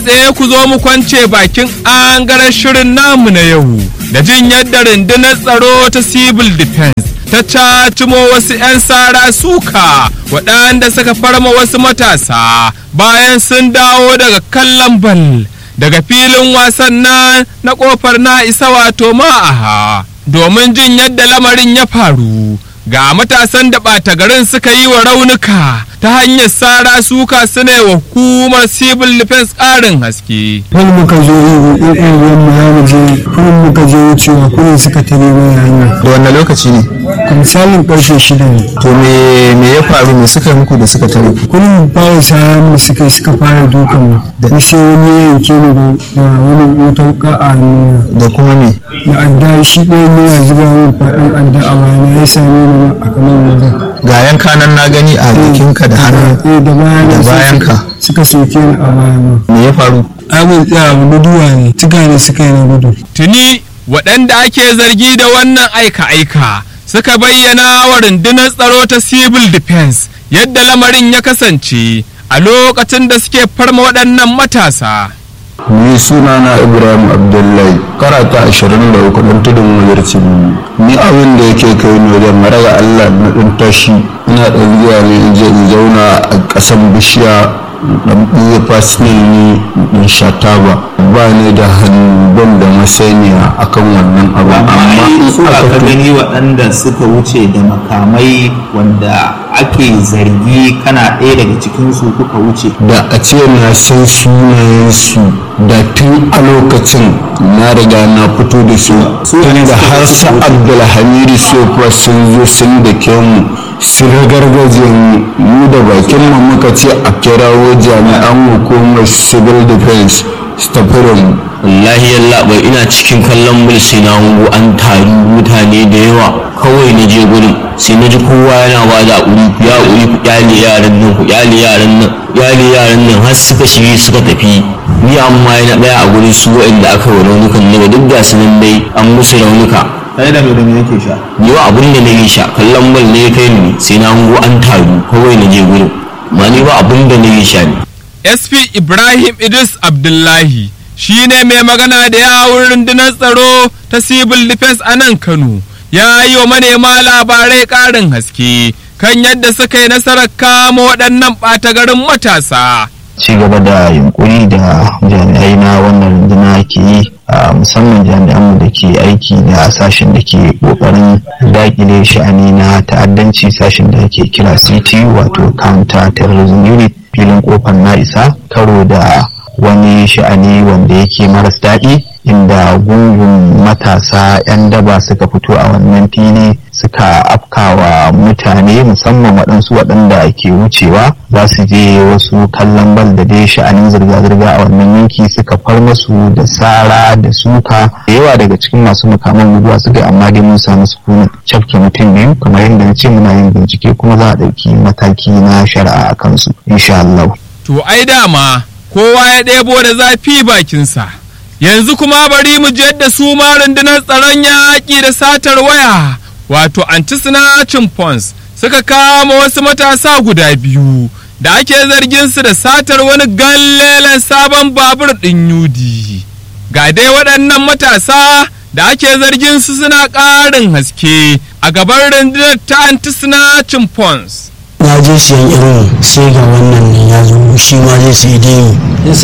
tsaye ku zo mu kwance bakin angaren shirin namu na yau da jin yadda rundunar tsaro ta civil defense ta cacimo wasu 'yan sara suka waɗanda suka farma wasu matasa bayan sun dawo daga kallon bal daga filin wasan na na kofar na isa wato ma'aha domin jin yadda lamarin ya faru ga matasan da ɓata garin suka yi wa raunuka ta hanyar sara suka suna wa hukumar civil defense ƙarin haske. Wani muka zo yi ƙungiyar mu ya je kuma muka je wucewa kuma suka tare mai hanya. da wanne lokaci ne Misalin ƙarfe shida ne. to me me ya faru me suka yi muku da suka tare ku Kullum fara sa mu suka suka fara dukan mu. Da sai wani ya yanke ni da da wani wata wuka a hannuna. da kuma me Da adda shi ɗaya ne ya zuba min faɗin adda a bayana ya same ni a kamar wajen. ga yanka nan na gani a jikinka da hannu Eh da bayana Da sai bayanka. suka soke ni a bayana. me ya faru Abin tsaya guduwa ne, tuka ne suka yi na gudu. Tuni waɗanda ake zargi da wannan aika-aika suka bayyana wa rundunar tsaro ta civil defense yadda lamarin ya kasance a lokacin da suke farma waɗannan matasa. ni suna na ibrahim abdullahi karata ashirin da uku ɗan tudun wajarci ni abin da yake kai ni wajen maraga allah na ɗan tashi ina ɗan zuwa ne in je in zauna a ƙasan bishiya ɗan ɓuya fasinal ni in sha taba ba ni da hannu ban da masaniya akan wannan abu amma in su aka ka to- gani waɗanda suka wuce da makamai wanda ake zargi kana ɗaya daga cikinsu kuka wuce da a ce na san sunayensu da tun a lokacin na riga na fito da su tun da har su abdulhamidu sofa sun zo sun da ke mu sun ragargaje mu mu da bakin mu muka ce a kirawo jami'an hukumar civil defense su tafi da mu wallahi yalla bai ina cikin kallon mil sai na hango an taru mutane da yawa kawai na je gurin sai na ji kowa yana ba da uri ku ya uri ku kyale yaran nan ku kyale yaran nan kyale yaran nan har suka shige suka tafi ni amma yana daya a gurin su waɗanda aka wa raunukan daga duk da su nan dai an musu raunuka kai da me da me yake sha ni wa abin da na yi sha kallon bal ne ya kai ni sai na hango an taru kawai na je gurin ma ni ba abin da na yi sha ne SP Ibrahim Idris Abdullahi shi ne mai magana da yawun rundunar tsaro ta civil defense a nan Kano ya yi wa manema labarai ƙarin haske kan yadda suka yi nasarar kama waɗannan ɓata garin matasa. ci gaba da yunkuri da jami'ai na wannan runduna ke yi a musamman jami'anmu da ke aiki da sashen da ke kokarin dakile sha'ani na ta'addanci sashen da ke kira ctu wato counter terrorism unit filin kofar na isa karo da wani sha'ani wanda yake maras daɗi inda gungun matasa 'yan daba suka fito a wannan fili suka afkawa mutane musamman waɗansu waɗanda ke wucewa za su je wasu kallon bal da dai sha'anin zirga-zirga a wannan yanki suka far masu da sara da suka da yawa daga cikin masu makaman guduwa suka yi amma dai mun samu sukunin cafke mutum biyu kamar yadda na ce muna yin bincike kuma za a ɗauki mataki na shari'a a kansu insha Allah. To ai dama kowa ya ɗebo da zafi bakinsa. Yanzu kuma bari mu je yadda su ma rundunar tsaron yaƙi da satar waya wato anti-snatching pons suka kama wasu matasa guda biyu da ake zargin su da satar wani gallelen sabon babur ɗin yudi. Ga dai waɗannan matasa da ake zargin su suna ƙarin haske a gaban rundunar ta anti-snatching pons. na je siyan irin sai ga wannan ne ya zo shi ma zai sai demi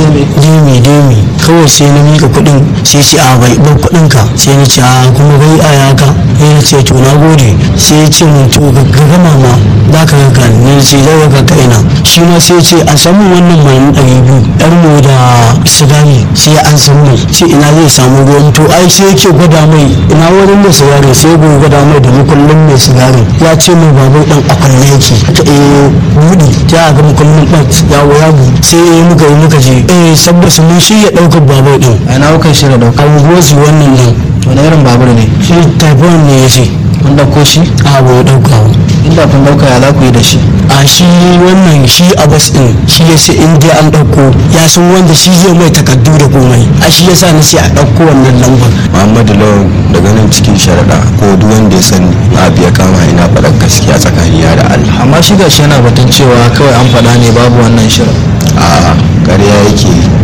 demi demi kawai sai na mika kuɗin sai ce a bai ban kuɗin ka sai na ce a kuma bai a yaka sai na ce to na gode sai ya ce mun to ga gama ma za ka ga kan ne ce zai ga ka ina shi ma sai ya ce a samu wannan mai ɗari biyu yar mu da sigari sai an san mai sai ina zai samu ruwan to ai sai yake gwada mai ina wurin da sigari sai ya gwada mai da mukullin mai sigari ya ce mai babu dan akwai yake ta eh buɗi ta ga mukullin ɗan ya waya bu sai eh muka yi muka je eh sabbas mun shi ya ɗaukar babur ɗin a ina kuka shirya dauka abubuwan wannan nan wani irin babur ne shi typhoon ne ya ce kun dauko shi a ba ɗauka ba inda kun dauka ya za ku yi da shi a shi wannan shi abbas din shi ya sai in dai an ɗauko ya san wanda shi zai mai takardu da komai a shi yasa na ce a ɗauko wannan lambar muhammadu lawan daga nan cikin sharaɗa ko duk wanda ya sani abu ya kama ina faɗar gaskiya tsakanina da allah amma shi gashi yana batun cewa kawai an faɗa ne babu wannan shirin a ƙarya yake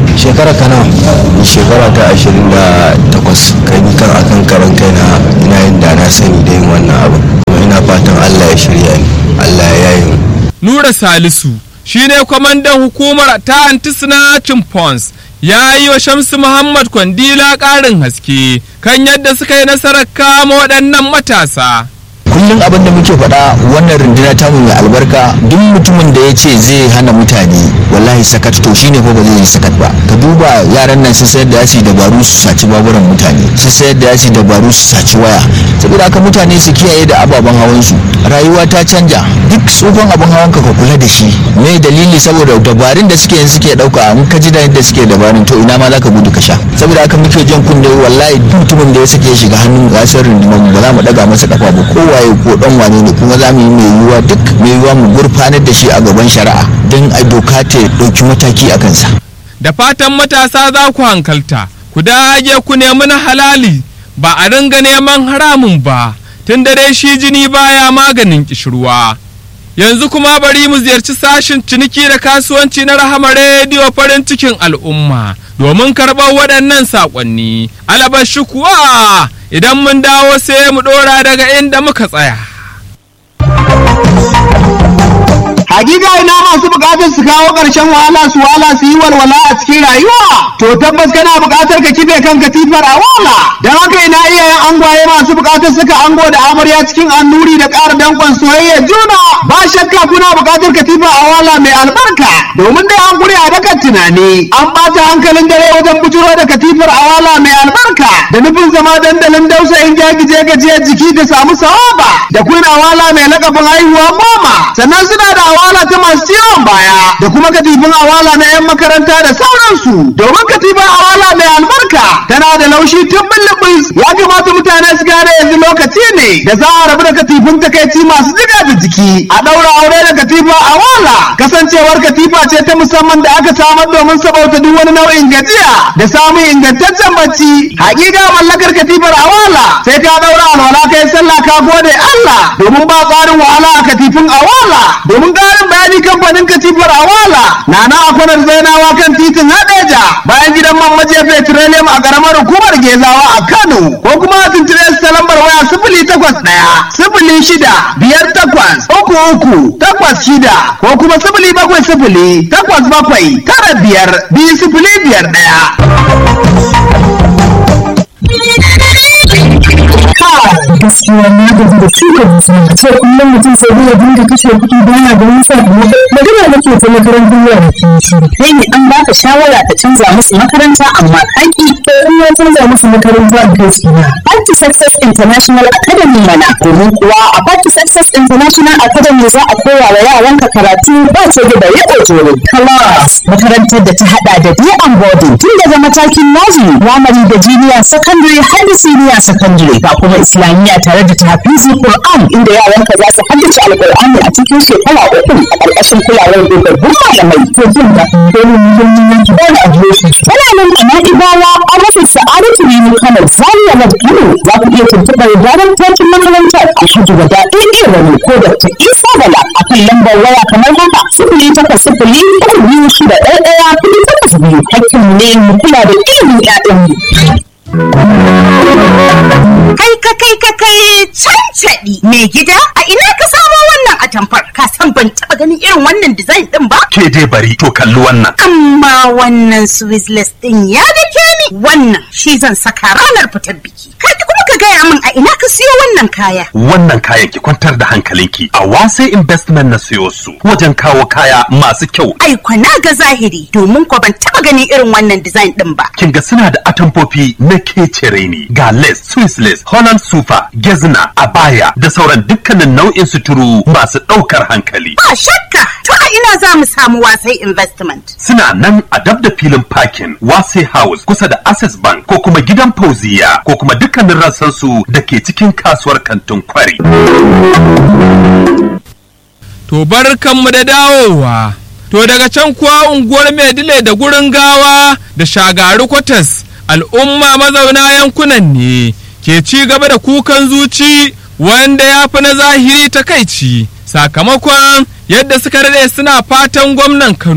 shekara kana shekara ta ashirin da takwas kai ni kan akan karan kaina ina yin da na sani da yin wannan abu kuma ina fatan allah ya shirya ni allah ya yi Nura Salisu shine kwamandan hukumar ta anti-snatching pons ya yi wa Shamsu Muhammad Kwandila ƙarin haske kan yadda suka yi nasarar kama waɗannan matasa. kullum abin da muke faɗa wannan runduna ta mai albarka duk mutumin da ya ce zai hana mutane wallahi sakat to shine ko ba zai yi sakat ba ka duba yaran nan sun sayar da yasi dabaru su saci baburan mutane sun sayar da yasi dabaru su saci waya saboda haka mutane su kiyaye da ababen hawan su rayuwa ta canja duk tsufan abin hawan ka ka kula da shi me dalili saboda dabarun da suke yanzu suke dauka in ka ji da yadda suke dabarun to ina ma zaka gudu ka sha saboda haka muke jan kunne wallahi duk mutumin da ya sake shiga hannun gasar rundunar mu ba za mu daga masa kafa ba kowa waye ko dan wane ne kuma za mu yi mai yiwuwa duk mai yiwuwa mu gurfanar da shi a gaban shari'a don a doka ta ɗauki mataki a kansa. Da fatan matasa za ku hankalta, ku dage ku nemi na halali ba a ringa neman haramun ba, tun da dai shi jini baya maganin kishirwa. Yanzu kuma bari mu ziyarci sashin ciniki da kasuwanci na rahama rediyo farin cikin al'umma domin karɓar waɗannan saƙonni. Alabashi kuwa idan mun dawo sai mu ɗora daga inda muka tsaya. Hakika ina masu bukatar su kawo ƙarshen wahala su wahala su yi walwala a cikin rayuwa. To tabbas kana bukatar ka kife kan katifar a wala. Don haka ina iyayen angwaye masu bukatar suka ango da amarya cikin annuri da ƙara danƙon soyayya juna. Ba shakka kuna bukatar katifa a wala mai albarka. Domin dai an gure a dakan tunani. An ɓata hankalin dare wajen bujuro da katifar a wala mai albarka. Da nufin zama dandalin dausayin jagije gajiyar jiki da samu sawaba. Da kuna wala mai lakabin haihuwa goma. Sannan suna da awala ta masu ciwon baya da kuma katifin awala na 'yan makaranta da sauransu domin katifin awala mai albarka tana da laushi tun bulbus ya kamata mutane su gane yanzu lokaci ne da za a rabu da katifin takaici masu jiga da jiki a ɗaura aure da katifa awala kasancewar katifa ce ta musamman da aka samar domin sabauta duk wani nau'in gajiya da samun ingantaccen bacci hakika mallakar katifar awala sai ka ɗaura alwala kai sallah ka gode Allah domin ba tsarin wahala a katifin awala domin ƙarin bayani kamfanin katifar awala na na akwanar zainawa kan titin hadeja bayan gidan man maje petroleum a ƙaramar hukumar gezawa a kano ko kuma a tuntune su ta lambar waya sifili takwas ɗaya sifili shida biyar takwas uku uku takwas shida ko kuma sifili bakwai sifili takwas bakwai tara biyar biyu sifili biyar ɗaya. gaskiya na gaji da shuka musamman ce kullum mutum sai dai ya dinga kashe kuɗi baya da nisa magana nake ta makarantar yara kai ne an baka shawara ka canza musu makaranta amma kaki to in ya canza musu makaranta a kai su na Party Success International Academy mana domin kuwa a Party Success International Academy za a koya wa yaranka karatu ba ce da bare ojoro class makarantar da ta hada da day and boarding tun daga matakin nursery primary da junior secondary har da senior secondary ga kuma islamiyya tare da tafizi Qur'an inda yaranka za su haddace alqur'ani a cikin shekara uku a ƙarƙashin kulawar dogaggun malamai to jin da dole muhimmin yanki ba da adireshi tana nan a Na'ibawa a rufin Sa'adatu Rimi Kano Zaria Road Kano za ku iya tuntuɓar daren takin makarantar Alhaji Wada Ɗaya Wani ko Dr. Isa Bala a kan lambar waya kamar haka sifili takwas sifili uku biyu shida ɗaya ɗaya kuɗi takwas biyu hakkinmu ne mu kula da ilimin ƴaƴanmu. Kai ka kai ka kai cancaɗi mai gida a ina ka samo wannan atamfar ka san ban taɓa ganin irin wannan design ɗin ba? Ke dai bari to kalli wannan. Amma wannan Swizzless ɗin ya dake ni wannan shi zan saka ranar fitar biki. Ka kuma ka gaya min a ina ka siyo wannan kaya. Wannan kayan ki kwantar da hankalinki a wasai investment na siyo su wajen kawo kaya masu kyau. Ai na ga zahiri domin ko ban taɓa ganin irin wannan design ɗin ba. Kin ga suna da atamfofi na kecere ne ga lace, Swiss lace, Holland super, gezna, abaya da sauran dukkanin nau'in suturu masu ɗaukar hankali. Ba shakka to a ina za mu samu wasai investment. Suna nan a dab da filin parking wasai house kusa da access bank ko kuma gidan fauziya ko kuma dukkanin rassansu da ke cikin kasuwar kantin kwari. To barkanmu da dawowa. To daga can kuwa unguwar Maidile da gurin gawa da shagaru kwatas al'umma mazauna yankunan ne ke ci gaba da kukan zuci wanda ya fi na zahiri takaici sakamakon yadda suka rade suna fatan gwamnan Kano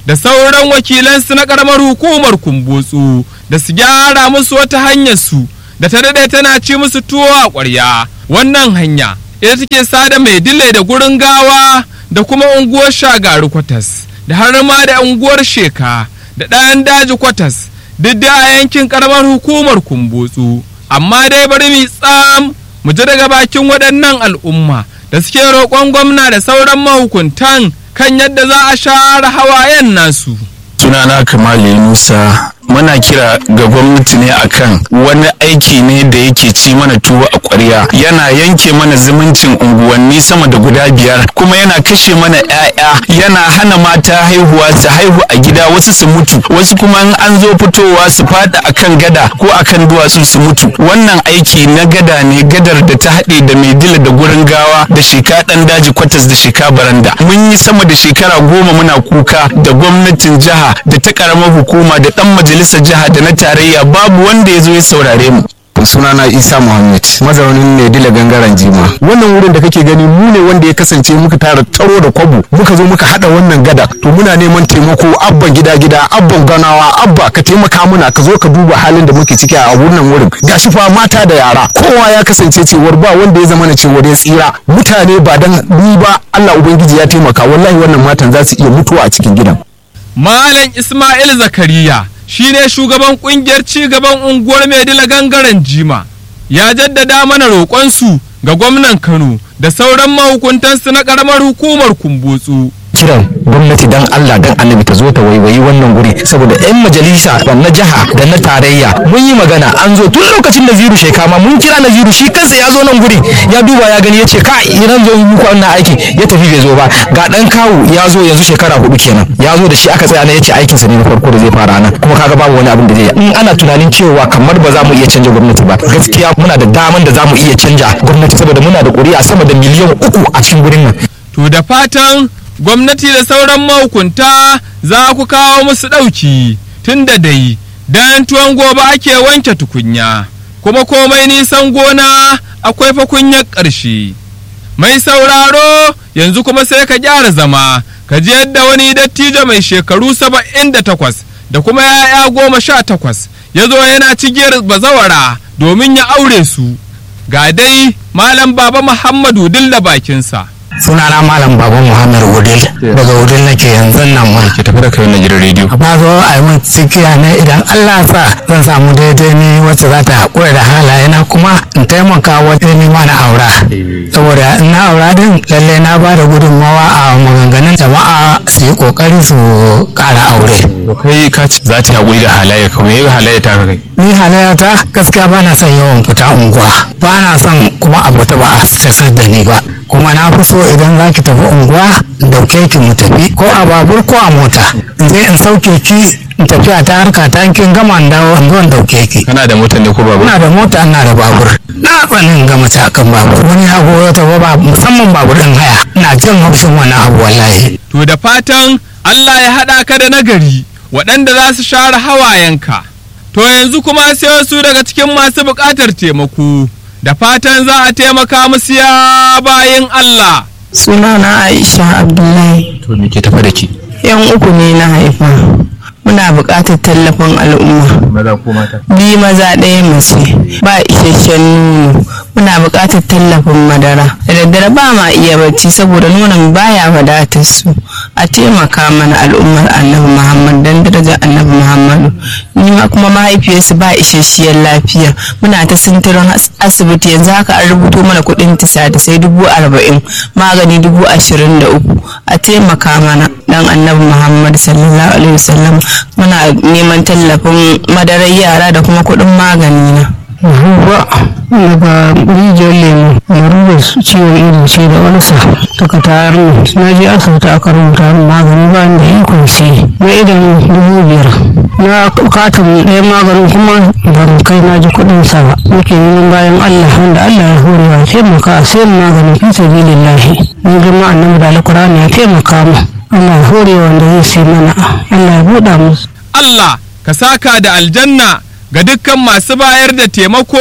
da sauran wakilansu na karamar hukumar kumbotsu da su gyara musu wata hanyar su da ta daɗe tana ci musu tuwo a ƙwarya wannan hanya ita take sada mai dile da gurin gawa da kuma unguwar shagaru kwatas da har ma da unguwar sheka da ɗayan daji kwatas duk da a yankin karamar hukumar kumbotsu amma dai bari mu tsam mu ji daga bakin waɗannan al'umma da suke roƙon gwamna da sauran mahukuntan kan yadda za a share hawayen nasu. sunana kamali musa muna kira ga gwamnati ne akan wani aiki ne da yake ci mana tuwo a ƙwarya yana yanke mana zumuncin unguwanni sama da guda biyar kuma yana kashe mana 'ya'ya yana hana mata haihuwa su haihu a gida wasu su mutu wasu kuma in an zo fitowa su fada akan gada ko akan duwatsu su mutu wannan aiki na gada ne gadar da ta haɗe da mai dila da gurin gawa da sheka ɗan daji kwatas da sheka baranda mun yi sama da shekara goma muna kuka da gwamnatin jiha da ta ƙaramar hukuma da ɗan majalisar jiha da na tarayya babu wanda ya zo ya saurare mu sunana isa muhammad mazaunin ne dila gangaren jima wannan wurin da kake gani mu ne wanda ya kasance muka tara taro da kwabo muka zo muka hada wannan gada to muna neman taimako abban gida gida abban ganawa abba ka taimaka muna ka zo ka duba halin da muke ciki a wannan wurin gashi fa mata da yara kowa ya kasance cewar ba wanda ya zama na cewar ya tsira mutane ba dan ni ba Allah ubangiji ya taimaka wallahi wannan matan za su iya mutuwa a cikin gidan Malam Ismail Zakariya shine shugaban kungiyar cigaban unguwar Maidila gangaren Jima ya jaddada mana roƙonsu ga gwamnan Kano da sauran mahukuntansu na ƙaramar hukumar Kumbutsu. kiran gwamnati dan Allah dan annabi ta zo ta waiwayi wannan guri saboda yan majalisa da na jiha da na tarayya mun yi magana an zo tun lokacin da ziru shekama mun kira na ziru shi kansa ya zo nan guri ya duba ya gani ya ce ka idan zo yi muku wannan aiki ya tafi bai zo ba ga dan kawu ya zo yanzu shekara hudu kenan ya zo da shi aka tsaya na ya ce aikinsa ne na farko da zai fara nan kuma kaga babu wani abin da zai in ana tunanin cewa kamar ba za mu iya canja gwamnati ba gaskiya muna da daman da za mu iya canja gwamnati saboda muna da ƙuri'a sama da miliyan uku a cikin gurin nan To da fatan gwamnati da sauran mahukunta za ku kawo musu ɗauki tun da dai dan tuwon gobe ake wanke tukunya kuma komai nisan gona akwai fa kunyar ƙarshe. Mai sauraro yanzu kuma sai ka gyara zama ka ji yadda wani dattijo mai shekaru saba'in da takwas da kuma ya'ya goma sha takwas ya zo yana cigiyar bazawara domin ya aure su. Ga dai Malam Baba Muhammadu dilla bakinsa. sunana malam baba muhammad wudil daga wudil nake yanzu nan ma ke tafi da kai na gidan rediyo ba zo a yi min cikiya ne idan allah sa zan samu daidai ne wacce za ta haƙura da halaye na kuma in taimaka wajen nema na aura saboda in na aura din lallai na ba da gudunmawa a maganganun jama'a su yi ƙoƙari su ƙara aure kai ka ce za ta haƙuri da halaye ka me halaye ta kai ni halayya ta gaskiya ba na son yawan fita unguwa ba na son kuma a fita ba a casar da ni ba kuma na fi so idan za ki tafi unguwa dauke ki mu tafi ko a babur ko a mota in je in sauke ki in tafiya ta harka ta kin gama in dawo in zo in dauke ki kana da mota ne ko babur ina da mota ina da babur na tsanin ga mace akan babur wani abu ya tafi ba musamman babur din haya ina jin haushin wani abu wallahi To da fatan Allah ya haɗa ka da nagari waɗanda za su share hawayenka. To yanzu kuma sai wasu daga cikin masu buƙatar taimako da fatan za a taimaka musu ya bayin Allah. Sunana Aisha Abdullahi. to me ke tafi da ki Yan uku ne na haifa. Muna buƙatar tallafin al'umma. maza ko mata Bi maza ɗaya mace. Ba isasshen nono. Muna buƙatar tallafin madara. Da daddare ba ma iya bacci saboda nonon baya wadatar su. A taimaka mana al'ummar Annabi Muhammad dan darajar Annabi Muhammadu. Ni ma kuma mahaifiyarsu ba isasshiyar lafiya. Muna ta sintirin as- asibiti yanzu haka an rubuto mana kuɗin tisa da sai dubu arba'in magani dubu ashirin da uku. A taimaka mana dan Annabi Muhammad sallallahu alaihi wasallam muna neman tallafin madarar yara da kuma kuɗin magani na. Ruwa daga rijiyar lemu larurar su ciwon ido ce da walsa daga tayar na je asibiti aka rubuta min magani ba ni da ikon sai na idan dubu biyar na katin ɗaya maganin kuma ban kai na ji kuɗin sa ba nake neman bayan Allah wanda Allah ya hore wa taimaka a sayan magani fi sabilillahi ni girma annabi da alkur'ani ya taimaka mu Allah ya hore wanda zai sai mana Allah ya buɗa musu Allah ka saka da aljanna ga dukkan masu bayar da taimako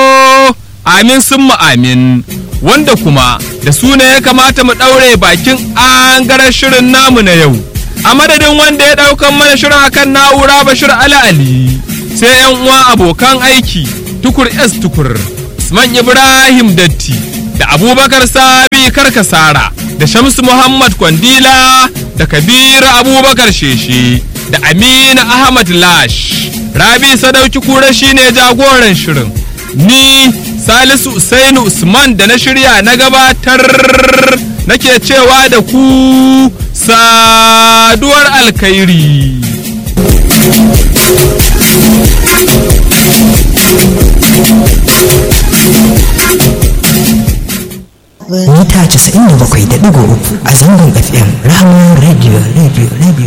amin sun amin wanda kuma da su ne ya kamata mu ɗaure bakin an shirin namu na yau a madadin wanda ya ɗaukan mana shirin akan na'ura bashir ala ali sai yan uwa abokan aiki tukur s tukur usman ibrahim datti da abubakar sabi karkasara da shamsu muhammad kwandila da kabiru abubakar sheshe da aminu ahmad lash rabi sadauki kura shine jagoran shirin ni salisu usainu usman da na shirya na gabatar nake cewa da ku saduwar alkhairi mita 97.3 a zangon fm rahama radio radio radio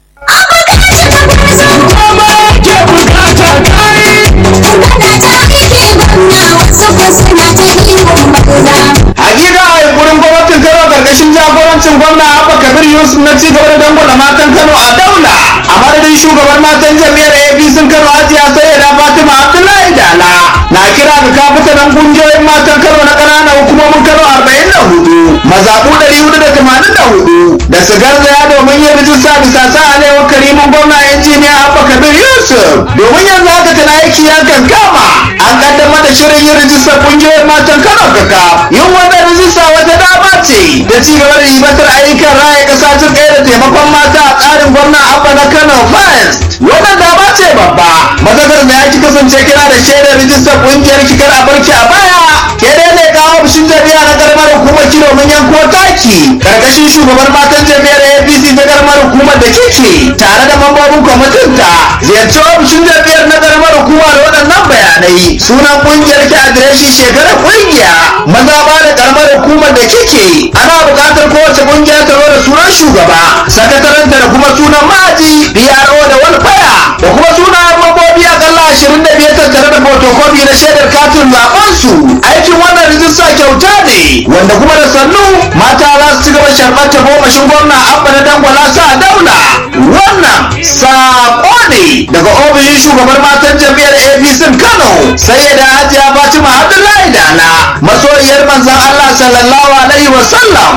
Hakika a gurin gwamnatin Kano karkashin jagorancin gwamna Abba Kabir Yusuf na ci gaba da dangwala matan Kano a daula. A madadin shugaban matan jami'ar APC Kano Hajiya Sayyida Fatima Abdullahi Dala. Na kira ga kafitanan kungiyoyin matan Kano na ƙananan hukumomin Kano arba'in da hudu. Mazaɓu ɗari hudu da tamanin da hudu. Da su garzaya domin yin rijista bisa sa alewar karimin gwamna injiniya Abba Kabir Yusuf. Domin yanzu haka tana aiki ya kankama. An kaddamar da shirin yin rijistar kungiyoyin matan Kano kaka. Yin wannan rijista wata dama ce da ci gaba da ribatar ayyukan raya ƙasa jin ɗaya da taimakon mata a tsarin gwamna Abba na Kano First. Wannan dama ce babba. Mazakar da ya ki kasance kina da shaidar rijistar kungiyar kikar a barki a baya. Ke dai ne kawo ofishin jami'a na karamar hukumar ki domin yanko taki. Karkashin shugaban matan jami'ar APC ta karamar hukumar da kike tare da mambobin kwamitin ta. Ziyarci ofishin jami'ar na karamar hukuma da waɗannan bayanai. Sunan kungiyar ki adireshin shekarar kungiya. Maza ba da karamar hukumar da kike. Ana buƙatar kowace kungiya ta zo da sunan shugaba. Sakataranta da kuma sunan ma'aji. PRO da walfaya. Da kuma sunayen mambobi akalla ashirin da biyar tattare da fotokofi na shaidar katin zaben su. Aikin wannan rijista kyauta ne wanda kuma da sannu mata za su ci gaba sharɓar ta gomashin gwamna abba na dangwala sa daula. Wannan saƙo ne daga ofishin shugabar matan jam'iyyar APC Kano sai da Hajiya Fatima Abdullahi Dala masoyiyar manzon Allah sallallahu alaihi wa sallam.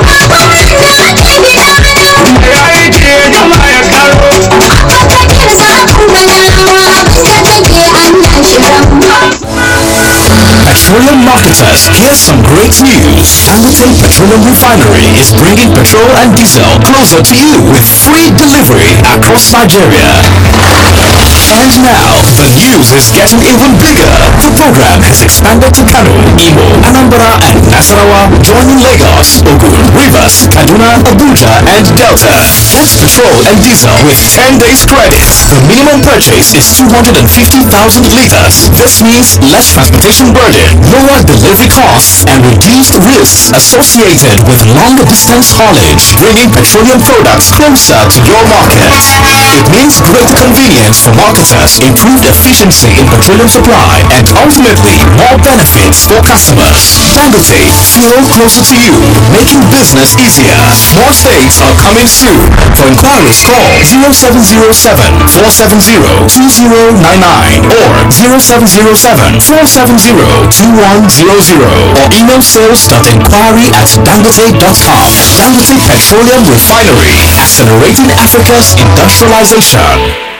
Petroleum marketers, here's some great news. Dangote Petroleum Refinery is bringing petrol and diesel closer to you with free delivery across Nigeria. And now, the news is getting even bigger. The program has expanded to Kano, Imo, Anambra, and Nasarawa, joining Lagos, Ogun, Rivers, Kaduna, Abuja, and Delta. Get petrol and diesel with 10 days credit. The minimum purchase is 250,000 liters. This means less transportation burden, lower delivery costs, and reduced risks associated with longer distance haulage, bringing petroleum products closer to your market. It means greater convenience for marketers, improved efficiency in petroleum supply, and ultimately more benefits for customers. Dangote, fuel closer to you, making business easier. More states are coming soon. For inquiries, call 0707 470 2099 or 0707 470 2100 or email sales.inquiry at dangote.com. Dangote Petroleum Refinery, accelerating Africa's industrialization.